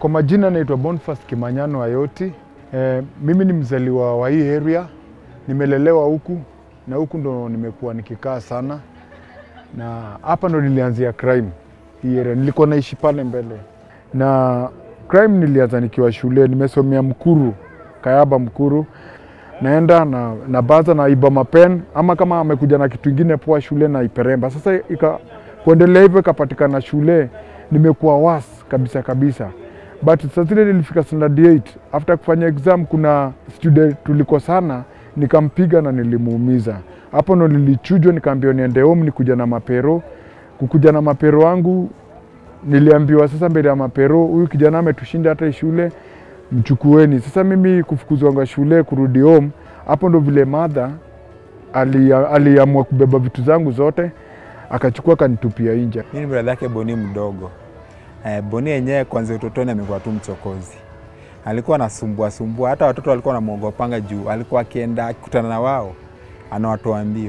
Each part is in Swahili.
Kwa majina naitwa Boniface Kimanyano Ayoti. E, mimi ni mzaliwa wa hii area, nimelelewa huku na huku ndo nimekuwa nikikaa sana, na hapa ndo nilianzia crime hii area. Nilikuwa naishi pale mbele, na crime nilianza nikiwa shule, nimesomea Mkuru, Kayaba Mkuru naenda na, na baza na iba mapen ama kama amekuja na kitu ingine poa shule na iperemba. Sasa ika, kuendelea hivyo ikapatikana shule nimekuwa was kabisa kabisa, but sasa zile nilifika standard 8 after kufanya exam, kuna student tulikosana, nikampiga na nilimuumiza. Hapo ndo nilichujwa, nikaambiwa niende home nikuja na mapero. Kukuja na mapero wangu niliambiwa sasa mbele ya mapero, huyu kijana ametushinda hata shule mchukueni. Sasa mimi kufukuzwanga shule kurudi home, hapo ndo vile madha aliamua ali kubeba vitu zangu zote akachukua akanitupia nje. Mimi ni brada yake Boni mdogo. Eh, Boni yenyewe kwanza utotoni amekuwa tu mchokozi, alikuwa anasumbua sumbua, hata watoto walikuwa wanamwogopanga juu alikuwa akienda akikutana na wao anawatoa mbio,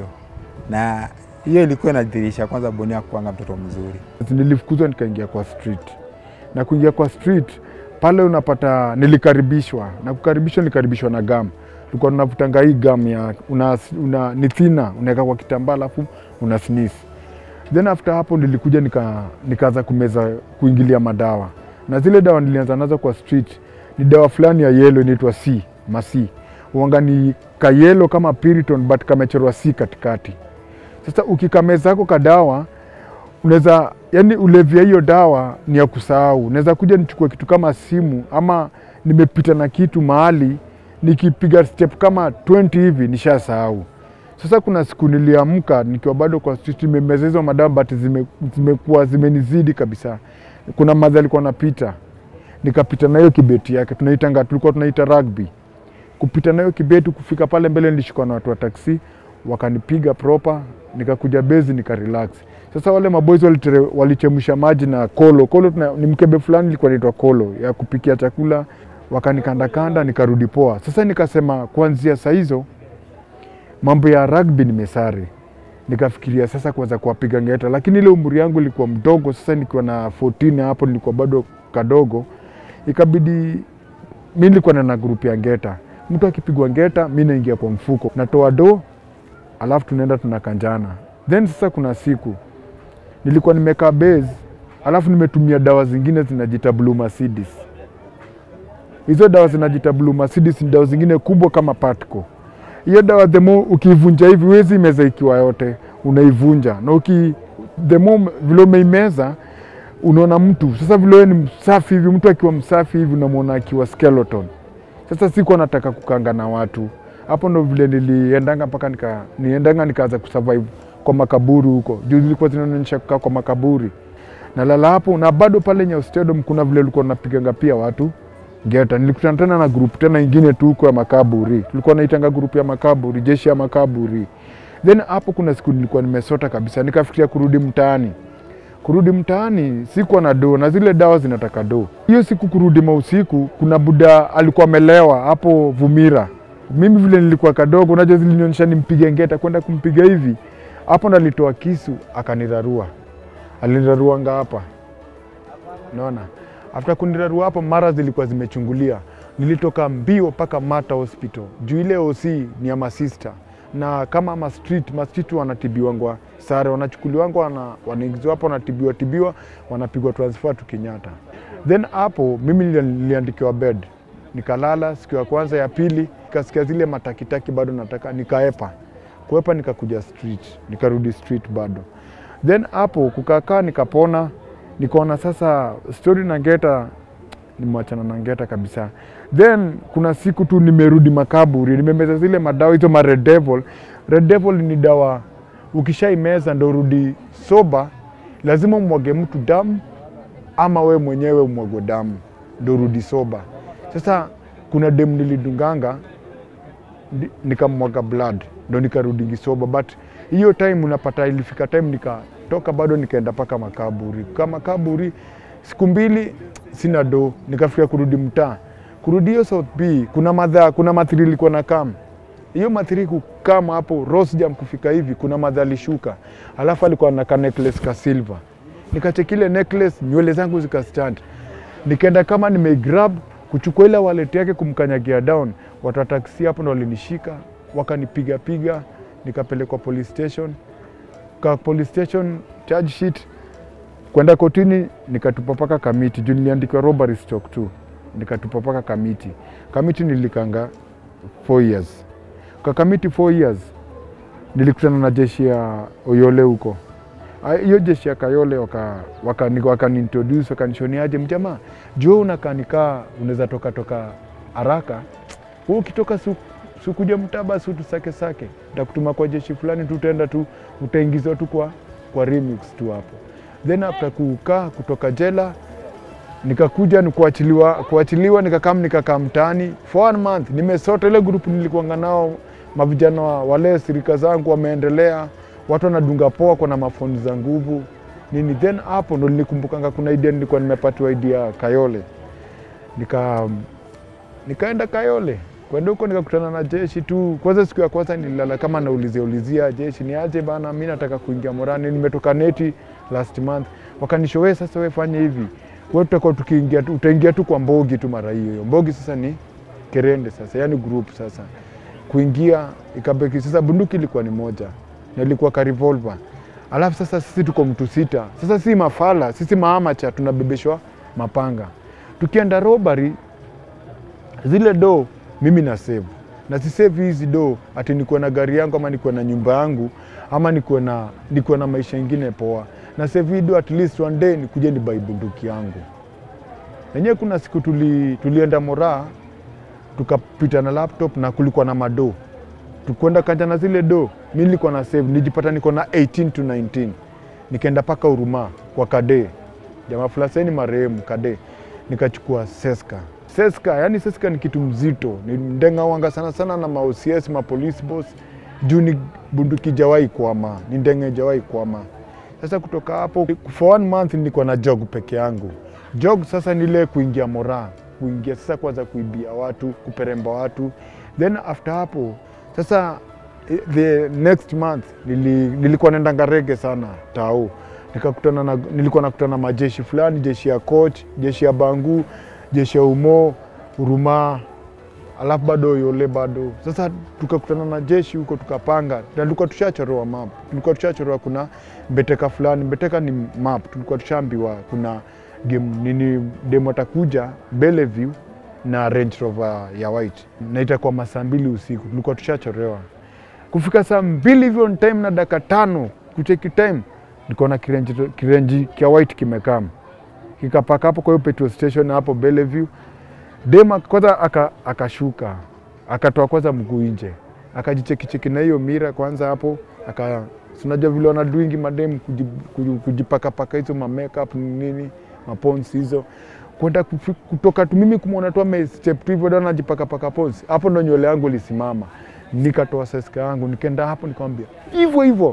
na hiyo ilikuwa inadhihirisha kwanza Boni hakuanga mtoto mzuri. Nilifukuzwa nikaingia kwa street, na kuingia kwa street pale unapata nilikaribishwa na kukaribishwa, nilikaribishwa na gam. Tulikuwa tunavutanga hii gam ya una, una, ni thina unaweka kwa kitambaa alafu una sneeze. Then after hapo nilikuja nika, nikaanza kumeza kuingilia madawa, na zile dawa nilianza nazo kwa street ni dawa fulani ya yellow inaitwa C masi uanga ni kayelo kama Piriton but kamechorwa C katikati. Sasa ukikameza ako kadawa unaweza yani, ulevya hiyo dawa ni ya kusahau. Naweza kuja nichukue kitu kama simu ama nimepita na kitu mahali, nikipiga step kama 20 hivi nishasahau. Sasa kuna siku niliamka nikiwa bado kwa street, nimemeza hizo madawa but zime, zimekuwa zimenizidi kabisa. Kuna madha alikuwa napita, nikapita na hiyo kibeti yake, tunaitanga tulikuwa tunaita rugby. Kupita na hiyo kibeti, kufika pale mbele nilishikwa na watu wa taksi, wakanipiga proper, nikakuja bezi nikarelax. Sasa wale maboys walichemsha maji na kolo kolo, tuna, ni mkebe fulani ilikuwa inaitwa kolo ya kupikia chakula, wakanikandakanda nikarudi poa. Sasa nikasema kuanzia saa hizo mambo ya rugby nimesare, nikafikiria sasa kuanza kuwapiga ngeta, lakini ile umri yangu ilikuwa mdogo. Sasa nikiwa na 14 hapo nilikuwa bado kadogo, ikabidi mi nilikuwa na grupu ya ngeta. Mtu akipigwa ngeta, mi naingia kwa mfuko, natoa do, alafu tunaenda tunakanjana. Then sasa kuna siku nilikuwa nimekaa base, alafu nimetumia dawa zingine zinajita Blue Mercedes. Hizo dawa zinajita Blue Mercedes ni dawa zingine kubwa kama Patco. Hiyo dawa the more ukiivunja hivi huwezi meza ikiwa yote, unaivunja na uki the more vile umeimeza unaona mtu sasa vile wewe ni msafi hivi, mtu akiwa msafi hivi unamwona akiwa skeleton. Sasa sikuwa nataka kukanga na watu, hapo ndo vile niliendanga mpaka nika, niendanga nikaanza kusurvive kwa makaburi huko juu zilikuwa zinaonyesha kukaa kwa makaburi nalala hapo, na bado pale Nyayo Stadium kuna vile ulikuwa napiganga pia watu ngeta. Nilikutana tena na group tena ingine tu huko ya makaburi, tulikuwa naitanga group ya makaburi, jeshi ya makaburi. Then hapo kuna siku nilikuwa nimesota kabisa, nikafikiria kurudi mtaani. Kurudi mtaani sikuwa na do na zile dawa zinataka do. Hiyo siku kurudi mausiku, kuna buda alikuwa amelewa hapo Vumira. Mimi vile nilikuwa kadogo, unajua zilinionyesha nimpige ngeta, kwenda kumpiga hivi hapo ndo alitoa kisu akanirarua, aliniraruanga hapa, naona after kunirarua hapo, mara zilikuwa zimechungulia, nilitoka mbio mpaka Mata Hospital juu ile OC ni ya masista, na kama ma street ma street wanatibiwangwa sare, wanachukuliwangwa wana, wanaingizwa hapo, wanatibiwa tibiwa, wanapigwa transfer tu Kenyatta. Then hapo mimi niliandikiwa bed, nikalala siku ya kwanza, ya pili nikasikia zile matakitaki bado nataka, nikaepa kuepa nikakuja street nikarudi street bado. Then hapo kukakaa nikapona, nikaona sasa story na ngeta nimwachana na ngeta kabisa. Then kuna siku tu nimerudi makaburi, nimemeza zile madawa hizo ma Red Devil. Red Devil ni dawa ukishaimeza ndo urudi soba, lazima umwage mtu damu ama we mwenyewe umwagwe damu ndo urudi soba. Sasa kuna demu nilidunganga nikamwaga blood ndo nikarudi soba, but hiyo time unapata, ilifika time nikatoka bado nikaenda mpaka makaburi. Kwa makaburi siku mbili sina do, nikafikia kurudi mtaa, kurudi hiyo South B kuna madha, kuna mathiri ilikuwa na kam hiyo mathiri kukama hapo Rose Jam kufika hivi, kuna madha alishuka, alafu alikuwa na ka necklace ka silver, nikachekile necklace, nywele zangu zikastand nikaenda kama nimeigrab kuchukua ile wallet yake kumkanyagia down, watu wa taksi hapo ndo walinishika wakanipiga piga, nikapelekwa police station. Ka police station charge sheet kwenda kotini, nikatupa paka Kamiti juu niliandikiwa robbery stock tu, nikatupa paka Kamiti. Kamiti nilikanga 4 years. Kwa Kamiti 4 years nilikutana na jeshi ya Oyole huko. Ah, Hiyo jeshi ya Kayole waka wakani waka introduce wakanishoniaje, mjamaa juu unakaa nikaa unaweza toka toka haraka wewe ukitoka su, sukuja mtaba su tusake sake, utakutuma kwa jeshi fulani tu, utaenda tu utaingizwa tu kwa kwa remix tu hapo. Then after kukaa kutoka jela nikakuja ni kuachiliwa, kuachiliwa nikakam nikakaa mtaani for one month, nimesota ile grupu nilikuanga nao mavijana wa- wale sirika zangu wameendelea, watu wanadunga poa, kuna mafoni za nguvu nini. Then hapo ndo nilikumbukanga kuna idea, nilikuwa nimepatiwa idea Kayole, nika nikaenda Kayole kwenda huko nikakutana na jeshi tu. Kwanza siku ya kwanza nililala kama naulizia ulizia jeshi ni aje bana, mi nataka kuingia Morani, nimetoka neti last month. Wakanisho we sasa, we fanye hivi, we tutakuwa tukiingia tu, utaingia tu kwa Mbogi tu mara hiyo hiyo. Mbogi sasa ni Kerende sasa, yani group sasa kuingia ikabeki. Sasa bunduki ilikuwa ni moja na ilikuwa ka revolver, alafu sasa sisi tuko mtu sita. Sasa si mafala, sisi maamacha tunabebeshwa mapanga, tukienda robbery zile do mimi na save na si save hizi do ati nikuwe na gari yangu ama nikuwe na nyumba yangu ama nikuwe na, nikuwe na maisha ingine poa na save hii do at least one day nikuje ni bai bunduki yangu enyewe. Kuna siku tuli, tulienda Moraa tukapita na laptop na kulikuwa na mado tukwenda kanja na zile do, mi nilikuwa na save, nijipata niko na 18 to 19 nikaenda paka Huruma kwa Kade, jamaa Flaseni marehemu Kade, nikachukua seska seska. Yani seska ni kitu mzito, ni ndenga wanga sana sana na ma OCS ma police boss juu ni bunduki jawai kwama, ni ndenge jawai kwama. Sasa kutoka hapo for one month nilikuwa na jog peke yangu. Jog sasa nile kuingia Moraa, kuingia sasa kwanza kuibia watu, kuperemba watu, then after hapo sasa eh, the next month nili, nilikuwa naenda Ngarege sana tao nikakutana na, nilikuwa nakutana na majeshi fulani, jeshi ya coach, jeshi ya Bangu, jeshi ya Umo, Huruma, alafu bado Yole bado. Sasa tukakutana na jeshi huko tukapanga, na tulikuwa tushachoroa map, tulikuwa tushachoroa kuna Mbeteka fulani. Mbeteka ni map, tulikuwa tushaambiwa kuna game nini, demo atakuja Bellevue na Range Rover ya white na itakuwa masaa mbili usiku, tulikuwa tushachorewa. Kufika saa mbili hivyo on time na dakika tano kucheki time, nikaona kirenji, kirenji kia white kimekam kikapaka hapo kwa hiyo petrol station hapo Bellevue. Dema kwanza aka- akashuka akatoa kwanza mguu nje akajichekicheki na hiyo mira kwanza hapo aka sinajua vile wanaduingi madem kuji- kuji- kujipakapaka hizo ma makeup nini mapons hizo kwenda kufi- kutoka tu mimi kumwona tu amestep tu hivyo dana najipakapaka pons hapo ndo nywele yangu ilisimama nikatoa seska yangu nikaenda hapo nikamwambia hivyo hivyo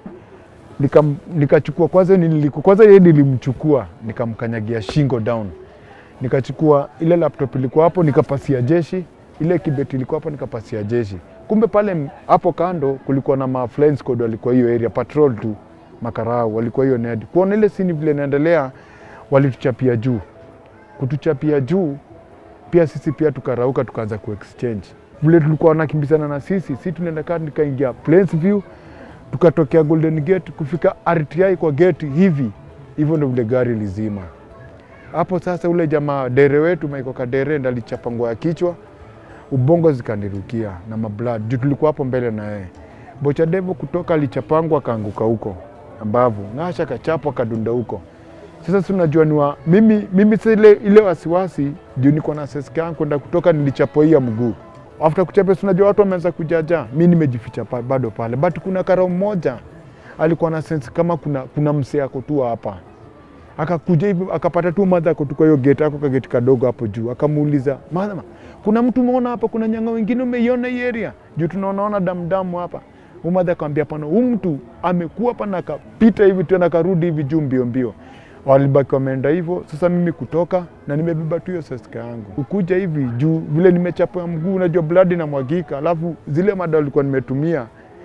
Nikam- nikachukua kwanza niliku, kwanza yeye nilimchukua nikamkanyagia shingo down nikachukua ile laptop ilikuwa hapo nikapasia jeshi, ile kibeti ilikuwa hapo nikapasia jeshi. Kumbe pale m- hapo kando kulikuwa na ma flying squad walikuwa hiyo area patrol tu, makarau walikuwa hiyo ned. Kuona ile sini vile inaendelea, walituchapia juu, kutuchapia juu pia sisi pia tukarauka tukaanza kuexchange vile tulikuwa wanakimbizana na sisi, si tunaenda kaa nikaingia Plainsview tukatokea Golden Gate kufika RTI kwa gate hivi hivyo, ndo vile gari lizima hapo. Sasa ule jamaa dere wetu Maiko Kadere ndo alichapa nguo ya kichwa, ubongo zikanirukia na mablad juu tulikuwa hapo mbele na yeye. Bocha Devo kutoka alichapangwa akaanguka huko ambavu, Ng'asha kachapwa kadunda huko. Sasa si unajua ni wa mimi, mimi sasa ile, ile wasiwasi juu niko na seska yangu kwenda kutoka, nilichapoia mguu after kuchapa, si unajua watu wameanza kujaja, mi nimejificha pa, bado pale, but kuna karao mmoja alikuwa na sense kama kuna, kuna msee ako tu hapa akakuja hivi akapata tu madha ako tu kwa hiyo gate ako kageti kadogo hapo juu, akamuuliza mama, kuna mtu umeona hapa, kuna nyanga wengine umeiona hii area juu tunaonaona damdamu hapa. Umadha akamwambia pana, huyu mtu amekuwa hapa na akapita hivi tena akarudi hivi juu mbio mbio. Walibaki wameenda hivyo. Sasa mimi kutoka na nimebeba tu hiyo seska yangu ukuja hivi juu vile nimechapa mguu, unajua blood inamwagika, alafu zile mada walikuwa nimetumia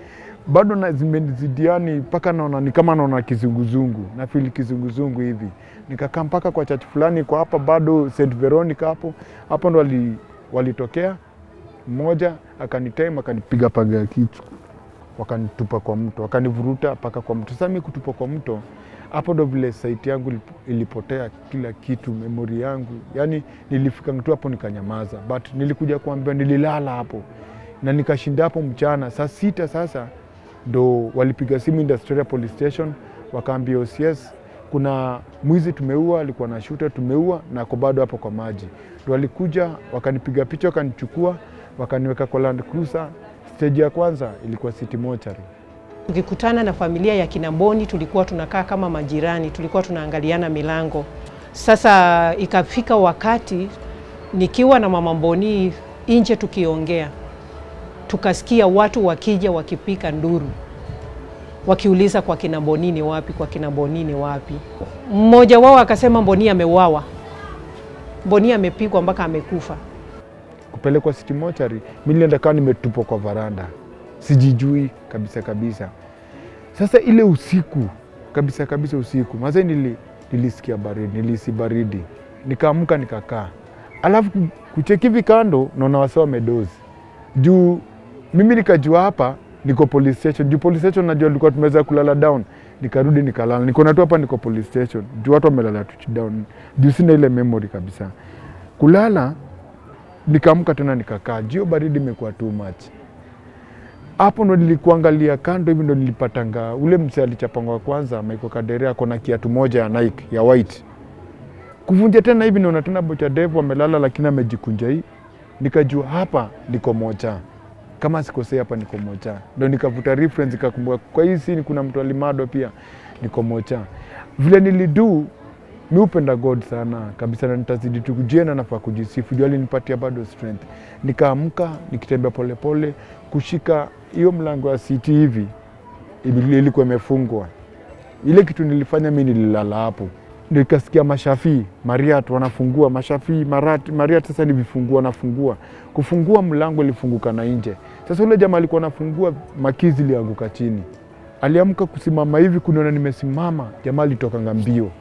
bado na zimenizidiani mpaka naona ni kama naona kizunguzungu na fili kizunguzungu hivi, nikakaa mpaka kwa church fulani kwa hapa bado St Veronica hapo hapo ndo wali, walitokea mmoja akanitema akanipiga paga ya kichwa, wakanitupa kwa mto, wakanivuruta mpaka kwa mto. Sasa mimi kutupa kwa mto, hapo ndo vile saiti yangu ilip- ilipotea, kila kitu, memori yangu, yani nilifika tu hapo nikanyamaza, but nilikuja kuambiwa, nililala hapo na nikashinda hapo mchana saa sita. Sasa ndo walipiga simu Industrial Police Station, wakaambia OCS kuna mwizi tumeua, alikuwa na shuta tumeua, na ako bado hapo kwa maji. Ndo walikuja wakanipiga picha, wakanichukua, wakaniweka kwa Land Cruiser. Stage ya kwanza ilikuwa City Mortuary. Tukikutana na familia ya Kinamboni tulikuwa tunakaa kama majirani, tulikuwa tunaangaliana milango. Sasa ikafika wakati nikiwa na mama Mboni nje tukiongea, tukasikia watu wakija wakipika nduru, wakiuliza kwa kina Mboni ni wapi, kwa kina Mboni ni wapi. Mmoja wao akasema Mboni ameuawa, Mboni amepigwa mpaka amekufa. kupelekwa City Mortuary, mi nilienda kawa nimetupwa kwa varanda, sijijui kabisa kabisa. Sasa ile usiku kabisa kabisa, usiku maze nili, nilisikia baridi, nilisi baridi, nikaamka nikakaa, alafu ku- kucheki hivi kando, naona wase wamedozi juu. Mimi nikajua hapa niko police station, juu police station najua tulikuwa tumeweza kulala down, nikarudi nikalala, nikaona tu hapa niko police station, juu watu wamelala tu down, juu sina ile memory kabisa kulala nikaamka tena nikakaa, jio baridi imekuwa too much. Hapo ndo nilikuangalia kando hivi, ndo nilipatanga ule mse alichapangwa kwanza, Michael Kadere ako na kiatu moja ya Nike ya white, kuvunja tena hivi, naona tena bocha devu amelala, lakini amejikunja hii, nikajua hapa niko moja, kama sikosei, hapa niko moja. Ndo nikavuta reference, nikakumbuka kwa hii scene kuna mtu alimado pia, niko moja. Vile nilidu mi upenda God sana kabisa, na nitazidi tu kujiena, nafaa kujisifu juu alinipatia bado strength. Nikaamka nikitembea polepole kushika hiyo mlango ya siti hivi, ili- ilikuwa imefungwa. Ile kitu nilifanya mi nililala hapo, ndio ikasikia mashafii Mariat wanafungua mashafii Marat, Mariat sasa ni vifungua wanafungua, kufungua mlango ilifunguka na nje. Sasa ule jamaa alikuwa anafungua, makizi ilianguka chini, aliamka kusimama hivi kuniona nimesimama, jamaa alitokanga mbio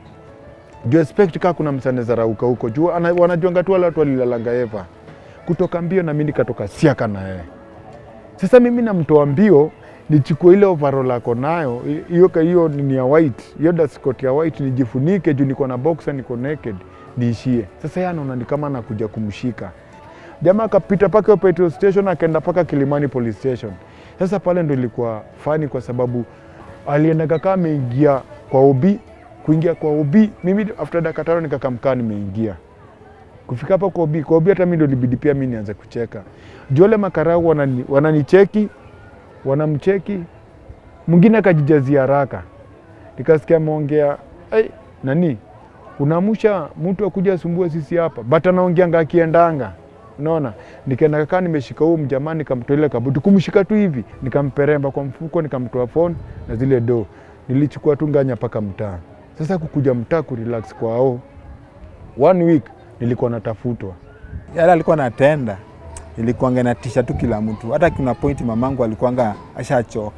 juu expect kaa kuna msane zarauka huko juu ana- wanajuanga tu wale watu walilalanga Eva kutoka mbio, na mimi nikatoka siaka na yeye. Sasa mimi namtoa mbio nichukue ile overall ako nayo i- hiyo ka- hiyo nini ya white hiyo dust coat ya white nijifunike juu niko na boxer niko naked niishie. Sasa yeye anaona ni kama anakuja kumshika jamaa, akapita paka hiyo petrol station akaenda paka Kilimani police station. Sasa pale ndo ilikuwa fani kwa sababu aliendaga kama ameingia kwa obi kuingia kwa obi, mimi after dakika tano nikakamkaa nimeingia kufika hapa kwa obi, kwa obi hata mimi ndo libidi pia mimi nianze kucheka juu wale makarau wanani, wananicheki wanamcheki, mwingine akajijazia haraka, nikasikia ameongea hey, nani unamusha mtu akuja asumbue sisi hapa, but anaongeanga akiendanga Unaona, nikaenda kakaa nimeshika huyu mjamaa, nikamtoa ile kabuti, kumshika tu hivi, nikamperemba kwa mfuko, nikamtoa phone na zile do, nilichukua tu nganya mpaka mtaa. Sasa kukuja mtaa kurelax kwao, one week nilikuwa natafutwa. yale alikuwa natenda ilikuanga natisha tu kila mtu. Hata kuna pointi mamangu alikuanga ashachoka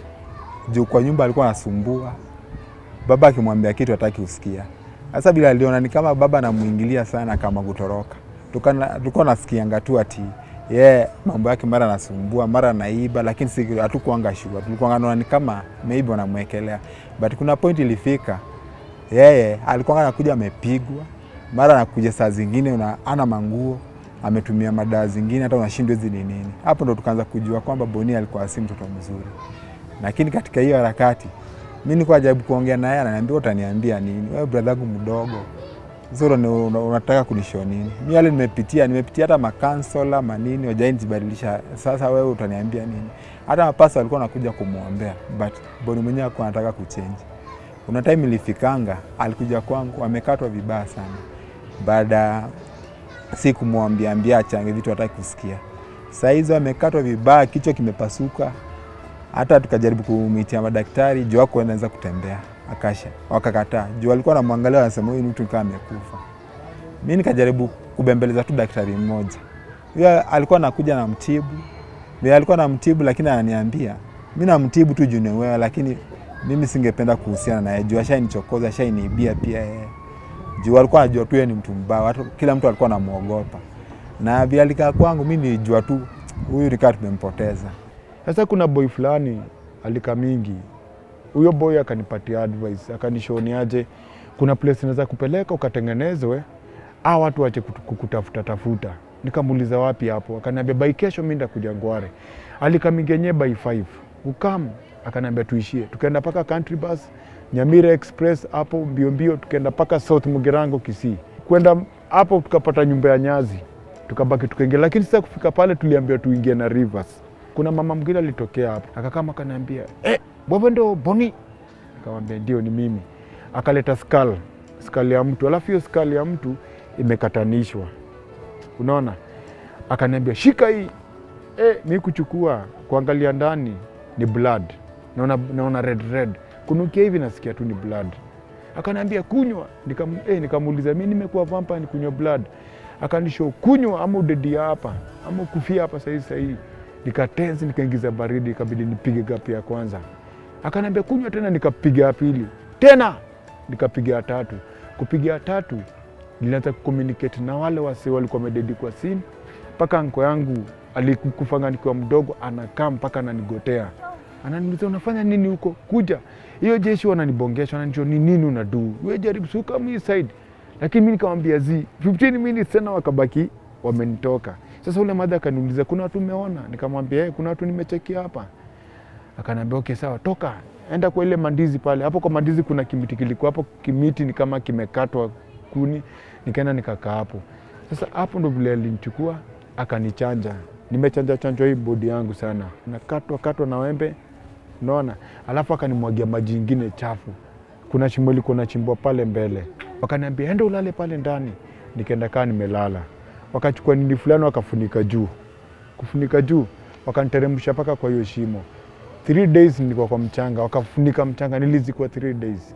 juu kwa nyumba alikuwa anasumbua, baba akimwambia kitu hataki kusikia. Sasa bila aliona ni kama baba anamuingilia sana, kama kutoroka, Tukana- tulikuwa nasikianga tu ati ye yeah, mambo yake mara anasumbua mara anaiba, lakini si hatukuanga shua, tulikuwa naona ni kama maybe wanamwekelea, but kuna point ilifika yeye alikuwa anakuja amepigwa, mara anakuja saa zingine una, ana manguo ametumia madawa zingine, hata unashindwa hizi ni nini. Hapo ndo tukaanza kujua kwamba Boni alikuwa si mtoto mzuri, lakini katika hiyo harakati mi nilikuwa jaribu kuongea naye, ananiambia utaniambia nini wewe, brother yangu mdogo sasa una- una- unataka kunishow nini? Mi yale nimepitia, nimepitia hata makansola manini wajainibadilisha. Sasa wewe utaniambia nini? Hata mapasa walikuwa nakuja kumwombea, but Boni mwenyewe alikuwa anataka kuchange. Kuna time ilifikanga, alikuja kwangu amekatwa vibaya sana, baada ya si kumwambia ambia achange vitu hataki kusikia. Saa hizo amekatwa vibaya, kichwa kimepasuka, hata tukajaribu kumitia madaktari juu wako anaweza kutembea, akasha wakakataa, juu alikuwa anamwangalia, wanasema huyu mtu kama amekufa. Mi nikajaribu kubembeleza tu daktari mmoja, huyo alikuwa anakuja na mtibu, vile alikuwa na mtibu, lakini ananiambia mi namtibu tu juu ni wewe, lakini mimi singependa kuhusiana naye juu ashainichokoza, ashainiibia pia yeye juu alikuwa anajua tu yeye ni mtu mbaya, watu, kila mtu alikuwa anamwogopa, na vile alikaa kwangu mi nilijua tu huyu nikaa tumempoteza. Sasa kuna boy fulani alika mingi, huyo boy akanipatia advice, akanishoniaje, kuna place naweza kupeleka ukatengenezwe, a watu wache kutu- kukutafuta tafuta. Nikamuuliza wapi hapo, akaniambia by kesho mimi ndakuja Ngware. Alikamingi yenyewe by 5 ukam, akaniambia tuishie, tukaenda paka country bus Nyamira Express hapo mbio mbio, tukaenda paka South Mugirango Kisii, kwenda hapo tukapata nyumba ya Nyazi, tukabaki tukaingia, lakini sasa kufika pale tuliambiwa tuingie na Rivers. Kuna mama mwingine alitokea hapo akakama akaniambia, eh, wewe ndo Boni? Nikamwambia ndio, ni mimi. Akaleta skull, skull ya mtu, alafu hiyo skull ya mtu imekatanishwa, unaona. Akaniambia shika hii eh, mi kuchukua kuangalia ndani ni blood, naona, naona red red, kunukia hivi nasikia tu ni blood. Akaniambia kunywa, nikam, eh, nikamuuliza mi nimekuwa vampire ni kunywa blood? Akanisho kunywa ama udedia hapa ama kufia hapa sahii sahii. Nikatensi, nikaingiza baridi, ikabidi nipige gapi ya kwanza. Akaniambia kunywa tena, nikapiga ya pili tena, nikapiga ya tatu. Kupiga ya tatu nilianza kucommunicate na wale wase walikuwa wamededi kwa simu, mpaka anko yangu alikufanga nikiwa mdogo, anakaa mpaka ananigotea, ananiuliza unafanya nini huko, kuja hiyo jeshi wananibongesha, wananicho ni nini unadu, we jaribu suka mi side, lakini mi nikamwambia zi 15 minutes tena, wakabaki wamenitoka. Sasa ule madha akaniuliza kuna watu umeona? Nikamwambia hey, kuna watu nimechekia hapa. Akaniambia okay, sawa, toka enda kwa ile mandizi pale. Hapo kwa mandizi kuna kimiti kilikuwa hapo, kimiti ni kama kimekatwa kuni, nikaenda nikakaa hapo. Sasa hapo ndo vile alinichukua akanichanja, nimechanja chanjwa hii bodi yangu sana, nakatwa katwa na wembe, unaona, alafu akanimwagia maji ingine chafu. Kuna shimo ilikuwa nachimbwa pale mbele, wakaniambia enda ulale pale ndani. Nikaenda kaa nimelala, wakachukua nini fulani wakafunika juu, kufunika juu, wakaniteremsha mpaka kwa hiyo shimo. Three days nilikuwa kwa mchanga, wakafunika mchanga, nilizikwa three days.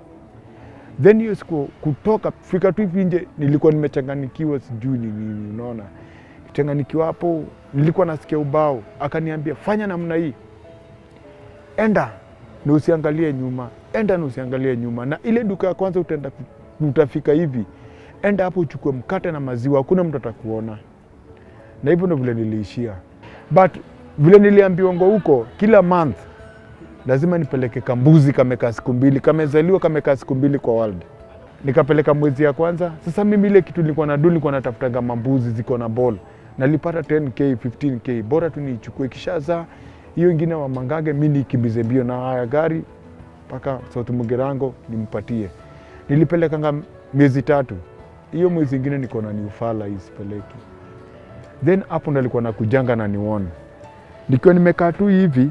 Then hiyo siku kutoka fika tu hivi nje, nilikuwa nimechanganikiwa, sijui ni nini, unaona changanikiwa hapo, nilikuwa nasikia ubao, akaniambia fanya namna hii, enda na usiangalie nyuma, enda na usiangalie nyuma, na ile duka ya kwanza utaenda, utafika hivi, enda hapo uchukue mkate na maziwa, hakuna mtu atakuona. Na hivyo ndo vile niliishia, but vile niliambiwa ngo huko kila month lazima nipeleke kambuzi kamekaa siku mbili, kamezaliwa kamekaa siku mbili kwa world. Nikapeleka mwezi ya kwanza. Sasa mimi ile kitu nilikuwa nadu, nilikuwa natafutaga mambuzi ziko na ball, nalipata 10k 15k, bora tu niichukue, kishazaa hiyo ingine wa mangage, mi nikimbize mbio na haya gari mpaka South Mugirango nimpatie. Nilipelekanga miezi tatu, hiyo mwezi ingine niko na niufala hii sipeleki. Then hapo ndo alikuwa nakujanga na nione nikiwa nimekaa tu hivi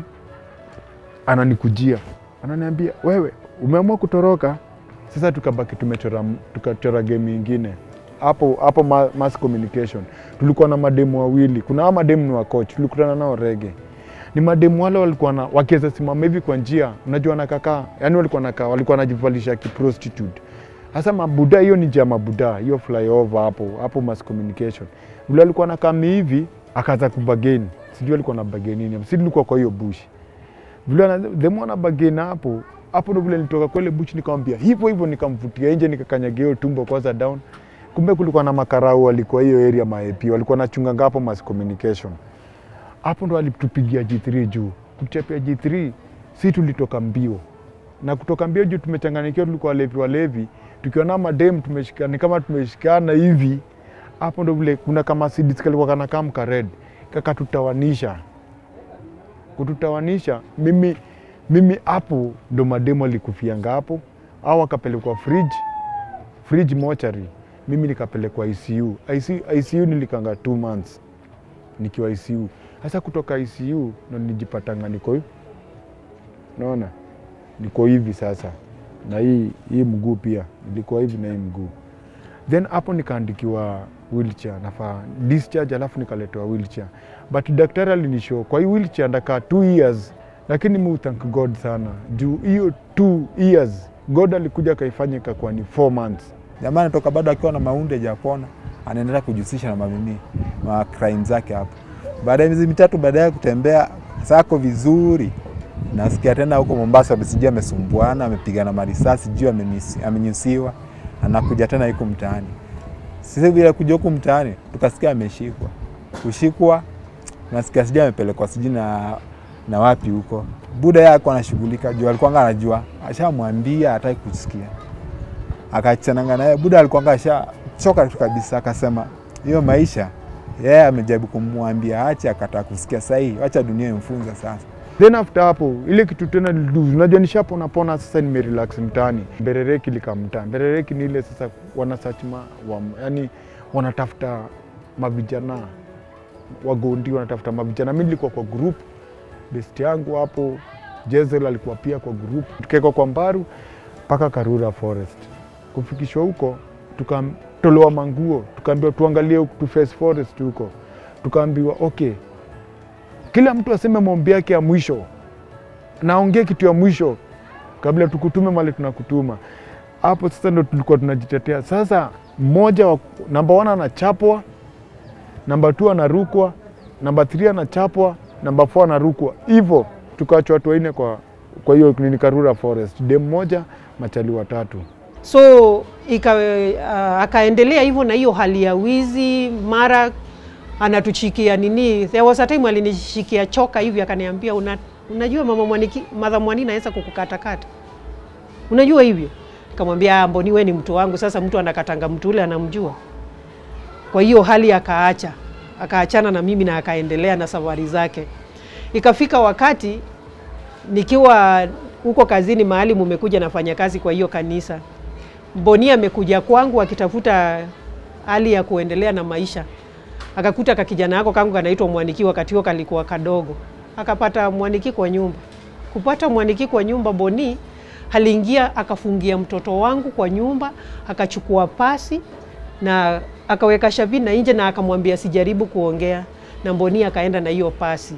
ananikujia ananiambia, wewe umeamua kutoroka. Sasa tukabaki tumechora, tukachora game ingine hapo hapo, ma, mass communication. Tulikuwa na mademu wawili, kuna hao mademu ni wa coach, tulikutana nao rege. Ni mademu wale walikuwa na wakiweza simama hivi kwa njia, unajua nakakaa, yani walikuwa nakaa, walikuwa wanajivalisha kiprostitute. Sasa mabuda, hiyo ni njia ya mabuda, hiyo flyover hapo hapo, mass communication. Vile alikuwa nakaa hivi, akaanza kubageni, sijui alikuwa na bageni nini, si tulikuwa kwa hiyo bush vile themwana bagena hapo hapo ndo vile nilitoka kwa ile buchi, nikamwambia hivyo hivyo, nikamvutia nje, nikakanyagia hiyo tumbo kwanza down. Kumbe kulikuwa na makarau walikuwa hiyo area ma-AP walikuwa nachunganga hapo mass communication. Hapo ndo alitupigia G3 juu, kuchapia G3 si tulitoka mbio na kutoka mbio juu tumechanganyikiwa, tulikuwa walevi walevi, tukiwa na madem tumeshikana, ni kama tumeshikana hivi. Hapo ndo vile kuna kama sidis kalikuwa kana kama kared kakatutawanisha kututawanisha mimi mimi hapo ndo mademo alikufianga hapo, au akapelekwa fridge fridge mochari, mimi nikapelekwa ICU. ICU, ICU nilikanga two months nikiwa ICU. Sasa kutoka ICU ndo nijipatanga niko naona niko hivi sasa, na hii hii mguu pia nilikuwa hivi na hii mguu, then hapo nikaandikiwa wheelchair, nafaa discharge, alafu nikaletewa wheelchair but daktari alinishow kwa hii wheelchair ndakaa two years, lakini mi thank God sana juu hiyo two years God alikuja akaifanya ikakuwa ni four months. Jamaa anatoka bado akiwa na maunde japona, anaendelea kujihusisha na mamini ma crime zake hapo. Baada ya miezi mitatu baadaye kutembea sako vizuri, Nasikia tena huko Mombasa sijui amesumbuana, amepigana marisasi, sijui amenisi- amenyusiwa, anakuja tena huko mtaani. Sisi bila kuja huku mtaani tukasikia ameshikwa, kushikwa nasikia sijui amepelekwa sijui na, na wapi huko. Buda yako anashughulika juu alikuwa anajua, ashamwambia hataki kusikia, akachananga naye. Buda alikuwa ashachoka tu kabisa, akasema hiyo maisha yeye yeah, amejaribu kumwambia ache, akataa kusikia. Sahii wacha dunia imfunza sasa. Then after hapo ile kitu tena nilidu- unajua nishapona pona sasa, nimerelax mtaani. Mberereki likamtaa. Mberereki ni ile sasa wana search ma, wa, yani wanatafuta mavijana wagondi, wanatafuta mavijana. Mimi nilikuwa kwa group, best yangu hapo Jezel alikuwa pia kwa group, tukawekwa kwa Mbaru mpaka Karura Forest. Kufikishwa huko tukatolewa manguo, tukaambiwa tuangalie huku tu face forest huko, tukaambiwa okay, kila mtu aseme maombi yake ya mwisho, naongee kitu ya mwisho kabla tukutume mali tunakutuma. Hapo sasa ndo tulikuwa tunajitetea. Sasa mmoja wa namba one anachapwa, namba two anarukwa, namba three anachapwa, namba four anarukwa, hivyo tukaachwa watu wanne kwa kwa hiyo nini Karura Forest, dem moja machali watatu. so ika, uh, akaendelea hivyo na hiyo hali ya wizi, mara anatuchikia nini. There was a time alinishikia choka hivi akaniambia, una, unajua mama Mwaniki, madha Mwani naweza kukukatakata, unajua hivyo. Nikamwambia "Ah, Mboni, we ni mtu wangu. Sasa mtu anakatanga mtu ule anamjua. Kwa hiyo hali akaacha, akaachana na mimi na akaendelea na safari zake. Ikafika wakati nikiwa huko kazini mahali mumekuja nafanya kazi kwa hiyo kanisa, Mboni amekuja kwangu akitafuta hali ya kuendelea na maisha, akakuta kakijana yako kangu kanaitwa Mwaniki, wakati huo kalikuwa kadogo, akapata Mwaniki kwa nyumba. Kupata Mwaniki kwa nyumba, Boni aliingia akafungia mtoto wangu kwa nyumba, akachukua pasi na akaweka Shavina nje na akamwambia sijaribu kuongea na Mboni, akaenda na hiyo pasi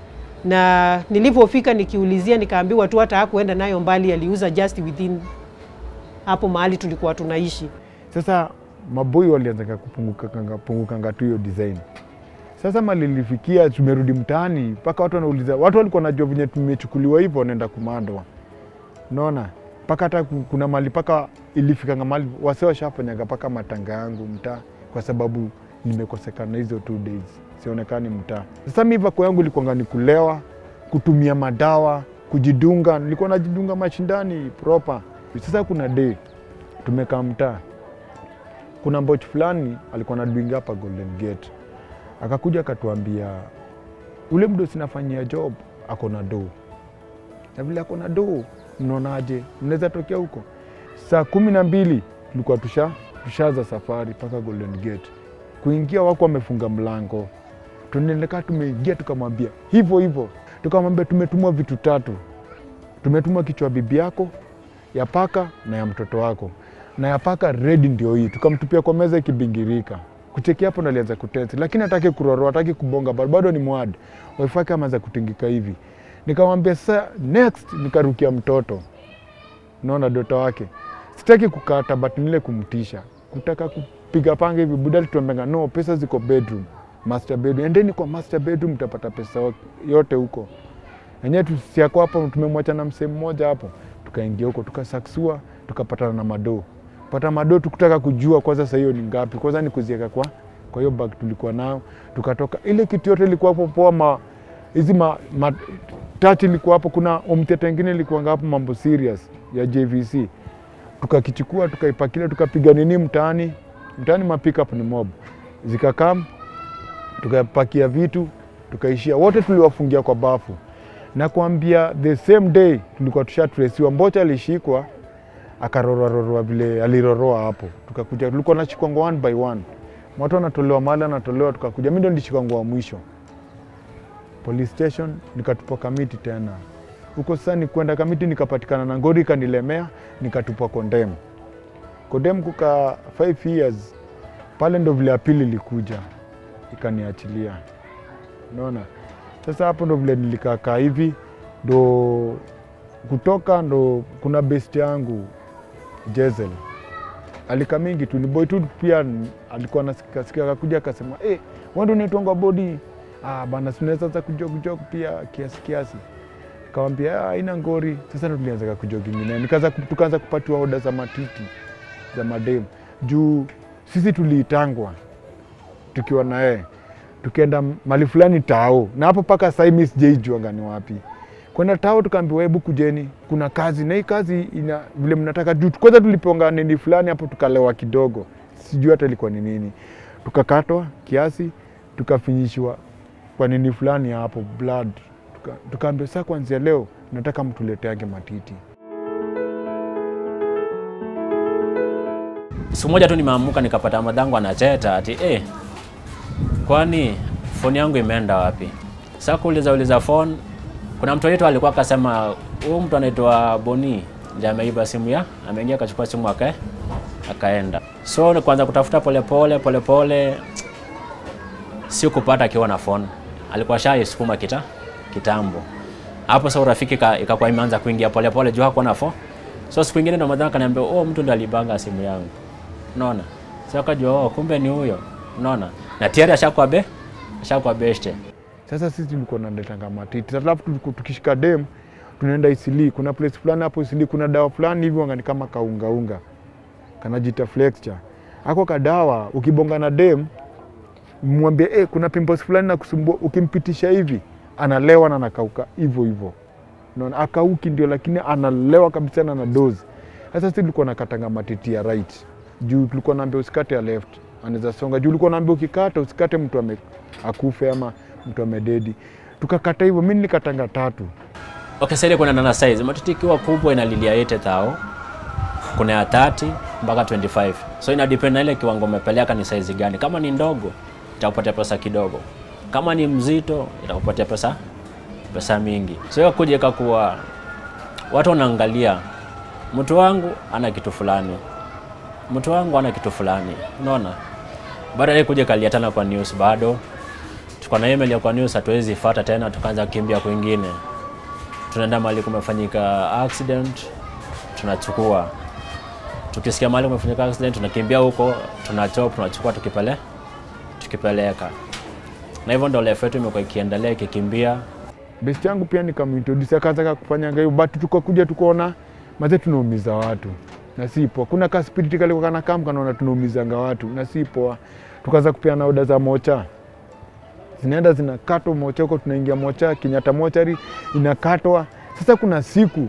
na nilivyofika nikiulizia, nikaambiwa tu hata hakuenda nayo mbali, aliuza just within hapo mahali tulikuwa tunaishi. Sasa maboi walianza kupungukanga pungukanga tu hiyo design. Sasa mali nilifikia, tumerudi mtaani, mpaka watu wanauliza, watu walikuwa najua venye tumechukuliwa hivyo, wanaenda kumandwa, unaona mpaka hata ku- kuna mali mpaka ilifikanga mali wase washafanyaga mpaka matanga yangu mtaa, kwa sababu nimekosekana hizo two days, sionekani mtaa. Sasa mi vako yangu ilikuwanga ni kulewa, kutumia madawa, kujidunga. Nilikuwa najidunga mashindani proper. Sasa kuna day tumekaa mtaa, kuna mboch fulani alikuwa naduinga hapa Golden Gate, akakuja akatuambia ule mdo sinafanyia job ako na doo na vile ako na doo, mnaonaje, mnaweza tokea huko? Saa kumi na mbili tulikuwa tusha tushaza safari mpaka Golden Gate. Kuingia wako wamefunga mlango, tunaendelea tumeingia, tukamwambia hivyo hivyo, tukamwambia tumetumwa vitu tatu, tumetumwa kichwa bibi yako, ya paka na ya mtoto wako, na ya paka redi ndio hii. Tukamtupia kwa meza ikibingirika. Kucheki hapo ndo alianza kutesi, lakini hataki kuroroa, hataki kubonga, bado bado ni mwad waifake ameanza kutingika hivi. Nikamwambia sasa next, nikarukia mtoto, naona dota wake, sitaki kukata, but nile kumtisha, kutaka kupiga panga hivi. Buda alituambianga no, pesa ziko bedroom, master bedroom, endeni kwa master bedroom, mtapata pesa yote huko. Enyewe tusiako hapo, tumemwacha na msee mmoja hapo, tukaingia huko tukasaksua, tukapatana na madoo pata madoo, tukutaka kujua kwanza saa hiyo ni ngapi, kwanza ni kuzieka kwa kwa hiyo bag tulikuwa nao, tukatoka ile kitu yote ilikuwa hapo poa, ma hizi ma, ma tati ilikuwa hapo, kuna omteta ingine ilikuwa hapo, mambo serious ya JVC tukakichukua tukaipakilia, tukapiga nini mtaani, mtaani ma pickup ni mob zikakam, tukapakia vitu tukaishia, wote tuliwafungia kwa bafu na kuambia the same day tulikuwa tushatresiwa. Mbocha alishikwa akarorwarorwa vile aliroroa hapo, tukakuja tulikuwa nashikwangwa one by one, watu wanatolewa mali anatolewa, tukakuja. Mi ndo nilishikangwa wa mwisho police station, nikatupwa Kamiti tena huko. Sasa ni kwenda Kamiti, nikapatikana na ngori ikanilemea, nikatupwa Kondem. Kondem kuka 5 years pale, ndo vile apili ilikuja ikaniachilia, unaona. Sasa hapo ndo vile nilikaakaa hivi, ndo kutoka ndo kuna best yangu Jezel alika mingi tu ni boy tu pia alikuwa nasikasikia, akakuja akasema eh, wewe ndio unaitwanga bodi ah bana, sinaweza za kujok kujok pia kiasi kiasi. Kawambia haina ngori. Sasa ndo tulianza kujogi ngine, nikaanza ku- tukaanza kupatiwa oda za matiti za madem juu sisi tuliitangwa tukiwa na yeye tukienda mali fulani tao, na hapo mpaka sahii mi sijaijuanga ni wapi kwenda tao. Tukaambiwa hebu kujeni, kuna kazi na hii kazi ina vile mnataka juu. Kwanza tuliponga nini fulani hapo, tukalewa kidogo, sijui hata ilikuwa ni nini, tukakatwa kiasi, tukafinyishwa kwa nini fulani hapo blood, Tuka- tukaambiwa saa kuanzia leo nataka mtuleteange matiti. Siku moja tu nimeamuka nikapata madhangu anacheta ati eh, kwani foni yangu imeenda wapi? Sasa kuuliza uliza phone, kuna mtu wetu alikuwa akasema huyu mtu anaitwa Boni ndiye ameiba simu ya, ameingia akachukua simu akae akaenda. So ni kuanza kutafuta polepole polepole, si kupata akiwa na phone, alikuwa shaisukuma kita kitambo hapo. Sasa urafiki ka- ikakuwa imeanza kuingia polepole juu hakuwa na phone. So siku ingine ndo madhara kaniambia, oh, mtu ndo alibanga simu yangu unaona sasa akajua oh, kumbe ni huyo unaona na tayari ashakuwa be ashakuwa beshte Sasa sisi tulikuwa naletanga matiti, alafu tuliku- tukishika dem tunaenda Isili, kuna place fulani hapo Isili, kuna dawa fulani hivi wangani kama kaungaunga kanajita flexure. Ako kadawa ukibonga na dem mwambie eh, kuna pimples fulani na kusumbua, ukimpitisha hivi analewa na anakauka hivyo hivyo, unaona akauki ndio, lakini analewa kabisa na na dozi. Sasa sisi tulikuwa nakatanga matiti ya right juu tulikuwa naambia usikate ya left, anaweza songa juu. Ulikuwa naambia ukikata usikate mtu ame akufe ama mtu amededi. Tukakata hivyo, mi nilikatanga tatu. okay sasa ile kuna nana size matiti ikiwa kubwa inalilia 80,000 kuna ya 30 mpaka 25 so ina depend na ile kiwango umepeleka ni size gani kama ni ndogo itakupatia pesa kidogo kama ni mzito itakupatia pesa pesa mingi so hiyo kuja ikakuwa watu wanaangalia mtu wangu ana kitu fulani mtu wangu ana kitu fulani unaona baada ya kuja kaliatana kwa news bado tuko na email ya kwa news hatuwezi fuata tena tukaanza kukimbia kwingine tunaenda mahali kumefanyika accident tunachukua tukisikia mahali kumefanyika accident tunakimbia huko tunachop tunachukua tukipele tukipeleka na hivyo ndo life yetu imekuwa ikiendelea ikikimbia Best yangu pia nikamintroduce akaanza kufanya ngayo, but tukakuja tukaona maze tunaumiza watu na si poa. Kuna ka spirit kalikuwa kana kam kanaona tunaumizanga watu na si poa. Tukaanza kupeana oda za mocha, zinaenda zinakatwa mocha huko, tunaingia mocha Kenyatta mochari inakatwa. Sasa kuna siku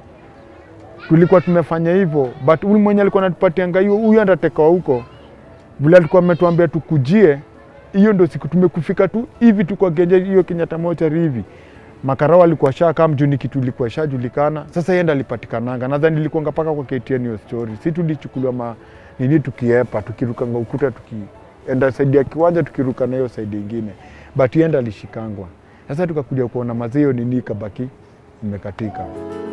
tulikuwa tumefanya hivyo, but huyu mwenye alikuwa anatupatia ngaio, huyu andateka huko vile alikuwa ametuambia tukujie hiyo ndo siku tumekufika tu hivi tu kwa genje hiyo Kenyatta mochari hivi makarao alikuwa shakaa mjuni kitu ilikuwa shajulikana. Sasa yenda alipatikananga, nadhani ilikuanga mpaka kwa KTN hiyo story. Si tulichukuliwa ma nini, tukiepa tukirukanga ukuta, tukienda saidi ya kiwanja tukiruka na hiyo saidi ingine, but yenda alishikangwa. Sasa tukakuja kuona mazee hiyo nini ikabaki imekatika.